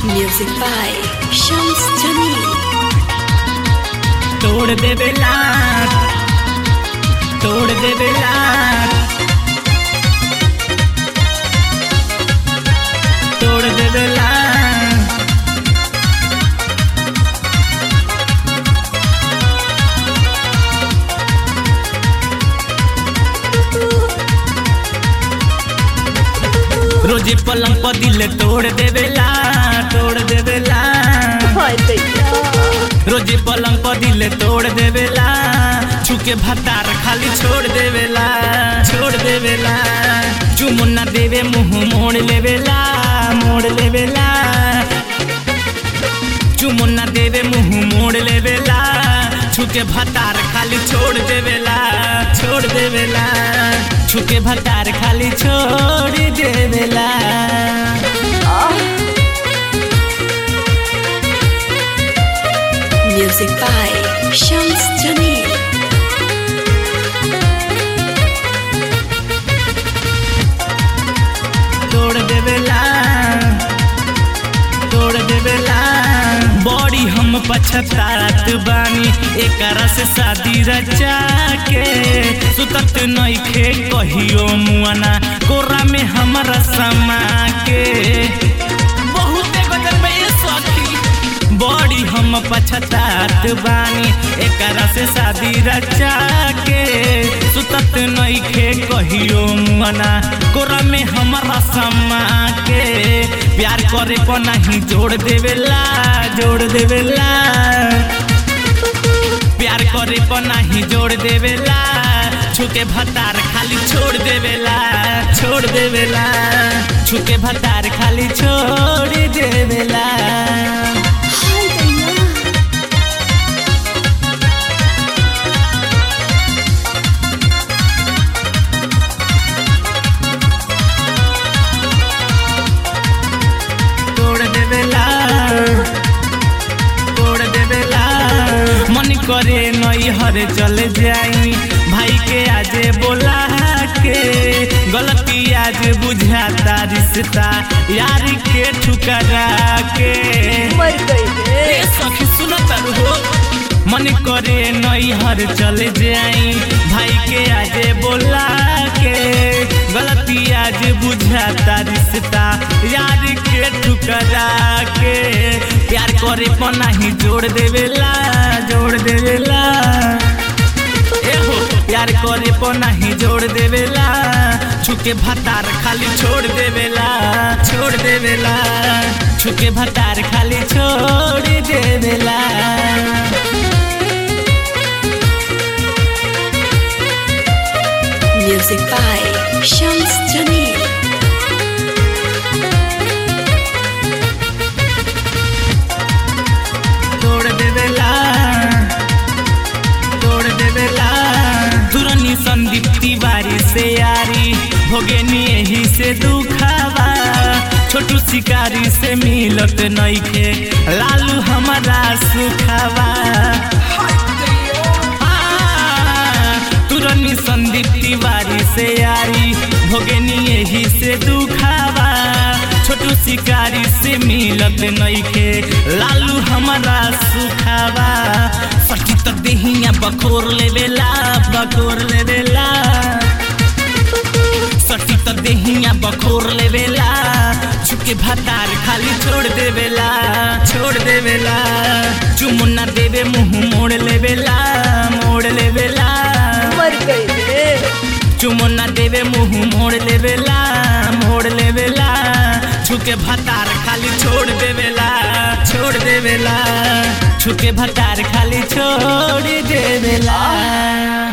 Music by Shams Jamil. तोड़ देवे लाट तोड़ देवे लाट तोड़ देवे लाट रोजे पलंग पर दिल तोड़ देवेला तोड़ देवेला रोजे पलंग पर दिल तोड़ देवेला छुके भतार खाली छोड़ देवेला छोड़ देवेला चुमुन्ना देवे मुंह मोड़ लेवेला मोड़ लेवेला चुमुन्ना देवे मुंह मोड़ लेवेला छुके भतार खाली छोड़ देवेला छोड़ देवेला छुके भतार खाली छोड़ देवेला Music by Shams Jamil. तोड़ देवेला तोड़ देवेला बड़ी हम पछतात बानी एकरा से शादी रचा के सुतत नइखे कहियो मुआना कोरा में हमरा समा के बहुते गजल में ये सखी बड़ी हम पछतात बानी एकरा से शादी रचा के सुतत नइखे कहियो मुआना कोरा में हमरा समा के प्यार करे पर नहीं जोड़ देवेला जोड़ देवेला प्यार करे पर नहीं जोड़ देवेला छुके भतार खाली छोड़ देवेला छोड़ देवेला छुके भतार खाली छोड़ देवेला तोड़ देवेला तोड़ देवेला मन करे नई हरे चले जाई भाई के आजे बोला के गलती आज बुझाता रिश्ता यार के ठुकरा के ए सखी सुनत हो मन करे नई हर चले जाई भाई के आजे बोला के गलती आज बुझाता रिश्ता यार के ठुकरा के प्यार करे पर नहीं जोड़ देवेला जोड़ देवेला एहो प्यार करे पर नहीं जोड़ देवेला छुके भतार खाली छोड़ देवेला छोड़ देवेला छुके भतार खाली छोड़ देवेला Music by Shams Jamil. तोड़ देवेला तोड़ देवेला दुरनी संदीप तिवारी से यारी भोगेनी यही से दुखावा छोटू शिकारी से मिलत नइखे लालू हमारा सुखावा तुरनी संदीप तिवारी से यारी भोगेनी यही से दुखावा छोटू शिकारी से मिलत नइखे लालू हमारा सुखावा सखी तो देहिया बखोर लेवेला बखोर लेवेला सखी तो देहिया बखोर लेवेला छुके भतार खाली छोड़ देवेला छोड़ देवेला चुमुन्ना देवे मुंह मोड़ लेवेला मोड़ लेवेला चुमुन्ना देवे मुंह मोड़ लेवेला मोड़ लेवेला छुके भतार खाली छोड़ देवेला छोड़ देवेला छुके भतार खाली छोड़ देवेला